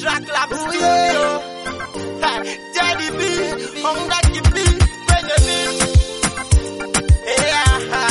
Track Lab Studio. Ha, Jadi B, Honda KB, kwenye beat. Yeah.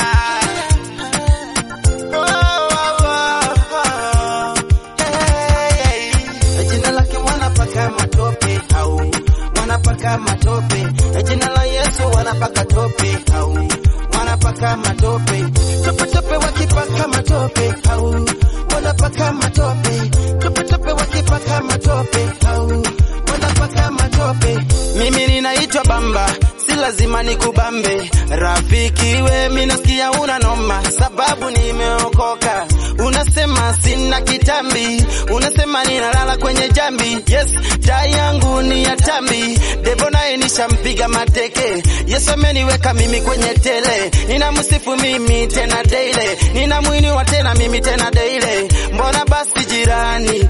Oh, oh, oh, oh. Hey, hey. Jina lake wanapaka matope au wanapaka matope. Jina la Yesu wanapaka tope au wanapaka matope. Tope tope wakipaka matope au wanapaka matope. Tope tope wakipaka matope au wanapaka matope. Mimi ninaitwa Bamba, si lazima nikubambe. Rafiki we, mimi nasikia una noma, sababu nimeokoka. Unasema sina kitambi, unasema ninalala kwenye jambi. Yes, tai yangu ni ya tambi, devo naye nishampiga mateke. Yesu ameniweka mimi kwenye tele, ninamsifu mimi tena daily, ninamwinua tena mimi tena daily. Mbona basi jirani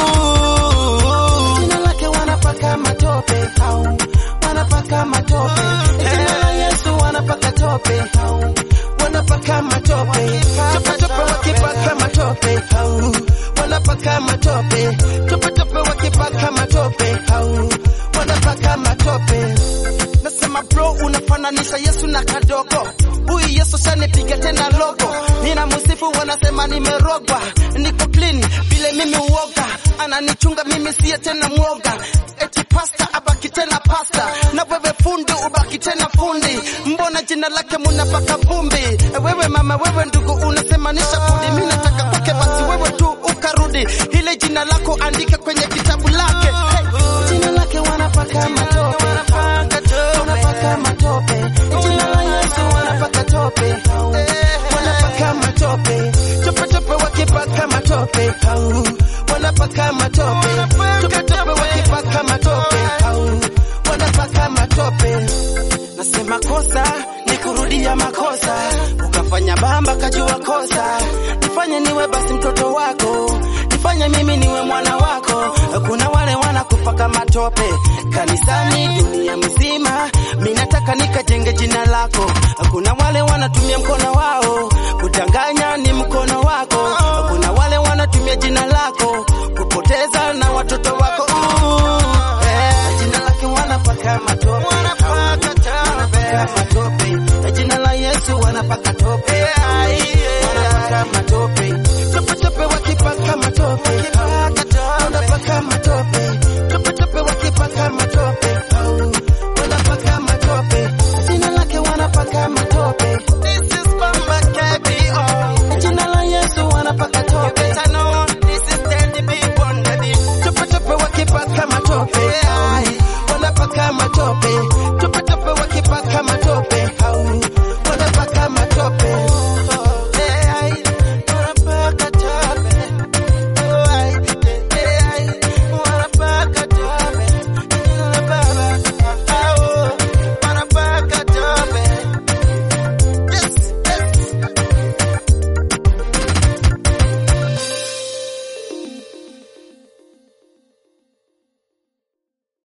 Ooh, jina lake wanapaka matope au wanapaka matope. Jina la Yesu wanapaka tope au wanapaka matope. Tope tope wakipaka matope au wanapaka matope. Tope tope wakipaka matope au wanapaka matope. Nasema bro, unafananisha Yesu na kadogo. Huyu Yesu shanipiga tena logo. Nina musifu wanasema nimerogwa, niko clean vile mimi uoga, ananichunga mimi siye tena mwoga. Eti pasta abaki tena pasta, na wewe fundi ubaki tena fundi. Mbona jina lake munapaka vumbi? Wewe mama, wewe ndugu, unasemanisha fundi. Mimi nataka kwake, basi wewe tu ukarudi, ile jina lako andika kwenye kitabu lake. Hey, jina lake wanapaka matope, wanapaka matope. Jina la Yesu wanapaka tope, wanapaka matope. Tope tope wakipaka matope, au wanapaka matope. Tope tope wakipaka matope, au wanapaka matope. Nasema kosa ni kurudia makosa, ukafanya bamba kajua kosa. Nifanye niwe basi mtoto wako, nifanye mimi niwe mwana wako. Kuna wale wanakupaka matope kanisani, dunia mzima. Mimi nataka nikajenge jina lako. Kuna wale wanatumia mkono wao kudanganya, ni mkono wako. Kuna wale wanatumia jina lako kupoteza na watoto wako